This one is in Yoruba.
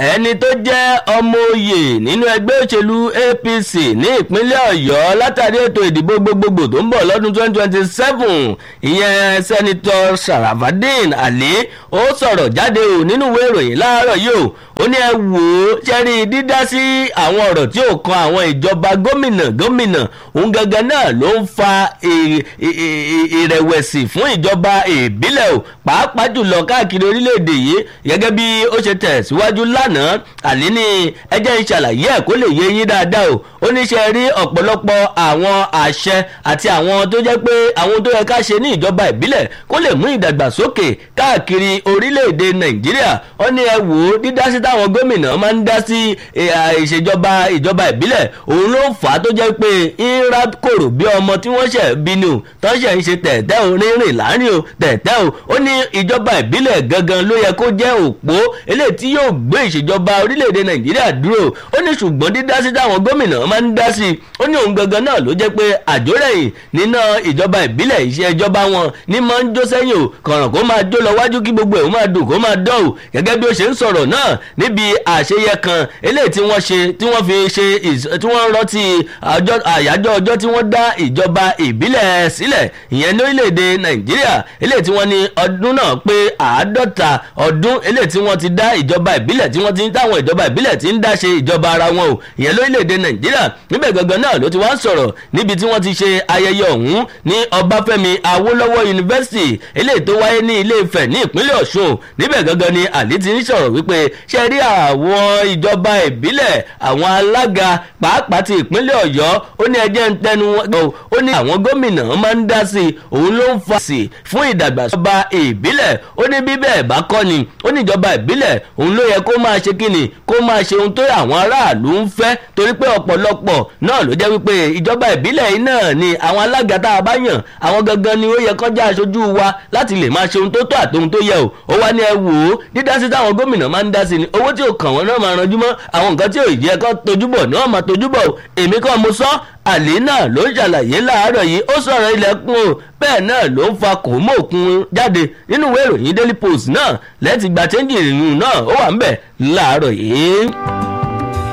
ẹni tó jẹ́ ọmọ oyè nínú ẹgbẹ́ òṣèlú apc ní ìpínlẹ̀ ọ̀yọ́ látàrí ètò ìdìbò gbogbogbò tó ń bọ̀ lọ́dún 2027 ìyẹn sẹ́nitọ́ sarafadin ali ó sọ̀rọ̀ jáde o nínú ìwé ìròyìn láàárọ̀ yìí o ó ní ẹ wò ó ṣẹ́rí dídá sí àwọn ọ̀rọ̀ tí ò kan àwọn ìjọba gómìnà gómìnà òun gangan náà ló ń fa ìrẹ̀wẹ̀sì fún ìjọba ìbílẹ̀ o pàápàá jùlọ káàkiri orílẹ̀-èdè yìí gẹ́gẹ́ bí ó ṣe tẹ̀síwájú lánàá àní ní ẹjẹ́ ń ṣàlàyé ẹ̀ kó lè yé yín dáadáa o ó ní ṣe rí ọ̀pọ̀lọpọ̀ àwọn àṣẹ àti àwọn tó jẹ́ pé àwọn tó yẹ ká ṣe ní ìjọba ìbílẹ̀ kó lè mú ìdàgbàsókè káàkiri orílẹ̀-èdè nàìjíríà ó ní ẹ wò ó dídá sí táwọn gómìnà máa ń dá sí ìṣèjọba ìjọba ìbílẹ̀ òun ló fà á tó jẹ́ pé ńlá kòrò bí ọmọ tí wọ́n ṣẹ̀ bínú tó ṣẹ̀ ń ṣe tẹ̀tẹ̀ o rírìn láàrin o tẹ̀tẹ̀ o ó ní ìjọba ìbílẹ̀ gangan ló yẹ kó jẹ́ òpó eléyìí tí yóò gbé ìṣèjọba orílẹ̀-èdè nàìjíríà dúró ó ní ṣùgbọ́n dídá sí táwọn gómìnà máa ń dá sí ó ní òun gangan náà ló jẹ́ pé àjórẹ̀yìn nínú ìjọba ìbílẹ̀ iṣẹ́ ìjọba wọn ní máa ń jó sẹ́yìn o kọ̀ràn kó máa jó lọ wájú kí gbogbo ẹ̀ ó máa dùn kó máa dán o gẹ́gẹ́ bí ó ṣe ń sọ̀rọ̀ náà níbi àṣeyẹ kan eléyìí tí wọ́n ṣe tí wọ́n fi ṣe tí wọ́n rántí àyájọ́ ọjọ́ tí wọ́n dá ìjọba ìbílẹ̀ sílẹ̀ ìyẹn lórílẹ̀‐èdè nàìjíríà eléyìí tí wọ́n ní ọdún náà pé àádọ́ta ọdún eléyìí tí wọ́n ti dá ìjọba ìbílẹ̀ tí wọ́n ti ń táwọn ìjọba ìbílẹ̀ ti ń dá ṣe ìjọba ara wọn o ìyẹn lórílẹ̀‐èdè nàìjíríà níbẹ̀ gangan náà ló ti wá ń sọ̀rọ̀ níbi tí wọ́n ti ṣe ayẹyẹ ọ̀hún ní ọbáfẹ́mi awólọ́wọ̀ yunifásitì eléyìí tó wáyé ní ilé ifẹ̀ ní ìpínlẹ̀ ọ̀ṣun níbẹ̀ gangan ni àlí ti ń sọ̀rọ̀ wípé ṣe rí àwọn ìjọba ìbílẹ̀ àwọn alága pàápàá ti ìpínlẹ̀ ọ̀yọ́ ó ní ẹjẹ́ ń tẹnu wọn ó ní àwọn gómìnà máa ń dá sí i òun ló ń fa sí i fún ìdàgbàsọ́ba ìbílẹ̀ ó ní bí bẹ́ẹ̀ bá kọ́ ni ó ní ìjọba ìbílẹ̀ òun ló yẹ kó máa ṣe kíni kó máa ṣe ohun tó àwọn aráàlú ń fẹ́ torí pé ọ̀pọ̀lọpọ̀ náà ló jẹ́ wípé ìjọba ìbílẹ̀ yìí náà ni àwọn alága tá a bá yàn àwọn gangan ni ó yẹ kọjá aṣojú wa láti lè máa ṣe ohun tó tó àti ohun tó yẹ o ó wá ní ẹ wò ó dídá sí táwọn gómìnà máa ń dá sí ni owó tí ò kàn wọ́n náà máa ranjú mọ́ àwọn nǹkan tí ò yẹ kó tojúbọ̀ ni wọ́n máa tojúbọ̀ o èmi kàn mo sọ àlè náà ló ń ṣàlàyé láàárọ̀ yìí ó sọ̀rọ̀ ilẹ̀kùn o bẹ́ẹ̀ náà ló ń fa kòmóòkun jáde nínú ìwé ìròyìn daily post náà lẹ́tì gba chẹ́ńjì ìrìn náà ó wà ń bẹ̀ láàárọ̀ yìí.